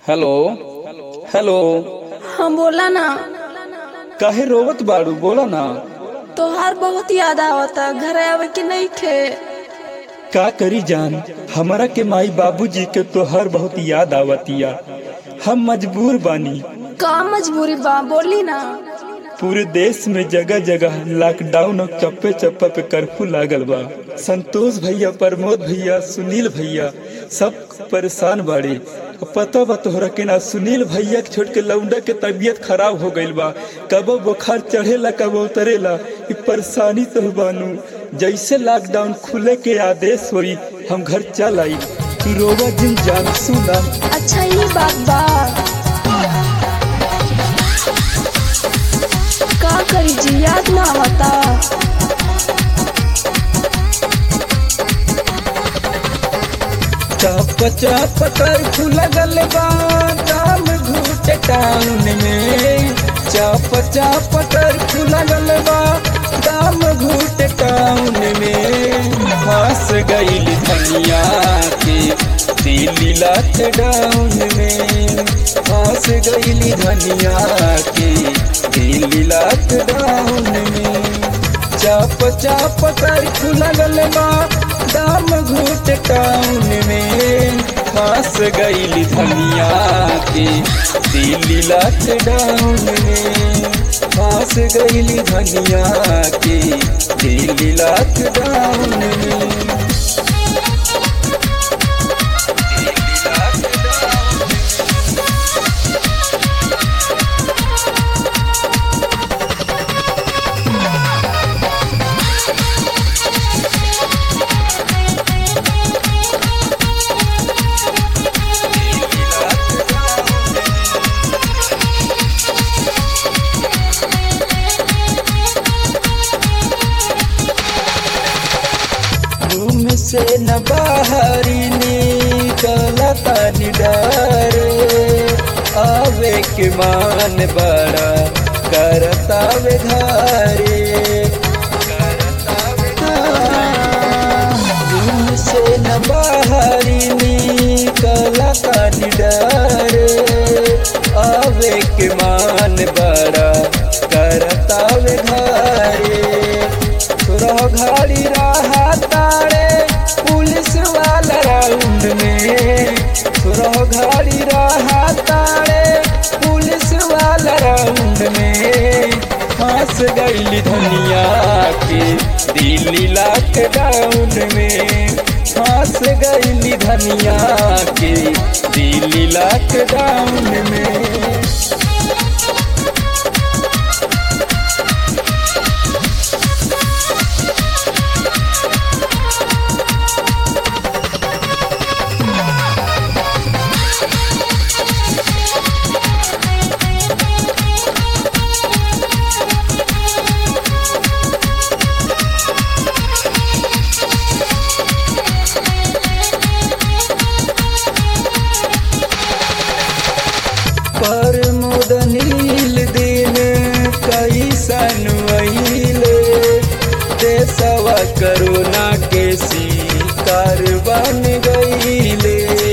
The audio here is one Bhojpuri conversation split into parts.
हेलो हेलो हाँ बोला ना काहे रोवत बाड़ू बोला ना तोहार बहुत याद आवता घर आवे के नहीं थे का करी जान हमारा के माई बाबूजी के तोहर बहुत याद आवतिया हम मजबूर बानी का मजबूरी बा बोली ना पूरे देश में जगह जगह लॉकडाउन और चप्पे चप्पे पे कर्फ्यू लागल बा संतोष भैया प्रमोद भैया सुनील भैया सब परेशान बाड़े अब पता बा तोहरा के ना सुनील भैया के छोड़ के लौंडा के तबीयत खराब हो गईल बा कबो बुखार चढ़ेला कबो उतरेला इ परेशानी तो बानू जैसे लॉकडाउन खुले के आदेश होई हम घर चल आई तू रोवा जिन जान सुना अच्छा ये बात बा का करी जी याद ना आवता चाप चाप कर्फ्यू लगल बा दाम घूट टाउन में चाप चाप कर्फ्यू लगल बा दाम घूट टाउन में फंस गईल धनिया के दिल्ली लॉकडाउन में फंस गईल धनिया के दिल्ली लॉकडाउन में चाप चाप कर्फ्यू लगल बा दाम घूट टाउन में फंस गईल धनिया के दिल्ली लॉकडाउन में फंस गईल धनिया के दिल्ली लॉकडाउन में रूम से न बाहरी निकला तानी डर आवे के मान बड़ा करता वे घरे रूम से न बाहरी निकला तानी डर आवे के मान बड़ा करता वे घरे तोरा घड़ी रहा तारे पुलिस वाला राउंड में तोरा घड़ी रहा तारे पुलिस वाला राउंड में फंस गईल धनिया के दिल्ली लॉकडाउन में फंस गईल धनिया के दिल्ली लॉकडाउन में पर मुदनील दिन कैसन वहीले देशवा करोना के शिकार बन गईले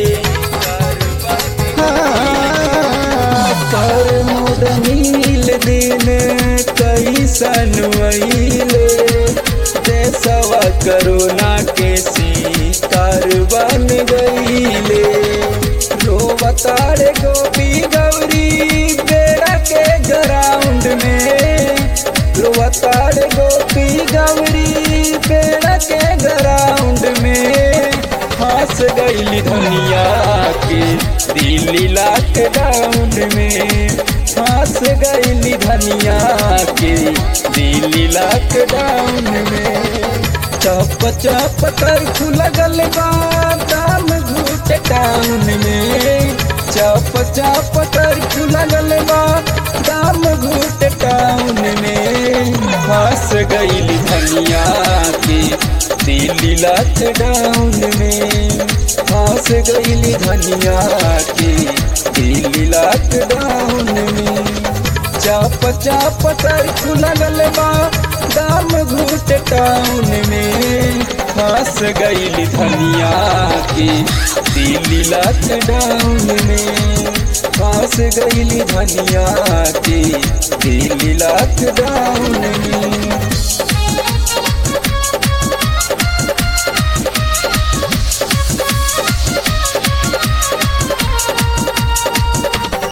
हाँ, पर मुदनील दिन कैसन वहीले देशवा करोना के शिकार बन गईले रोवतारे गोपी गौरी बेड़ा के ग्राउंड में रोवतारे गोपी गौरी बेड़ा के ग्राउंड में फंस गईल धनिया के दिल्ली लॉकडाउन में फंस गईल धनिया के दिल्ली लॉकडाउन में चप चप कर्फ्यू लगल बा दाम घूट टाउन में चप चप कर्फ्यू लगल बा दाम घूट टाउन में फंस गईल धनिया के दिल्ली लॉकडाउन में फंस गईल धनिया के दिल्ली लॉकडाउन में चाप चाप कर्फ्यू लगल बा दाम घूट टाउन में फंस गईल धनिया के दिल्ली लॉकडाउन में फंस गईली धनिया के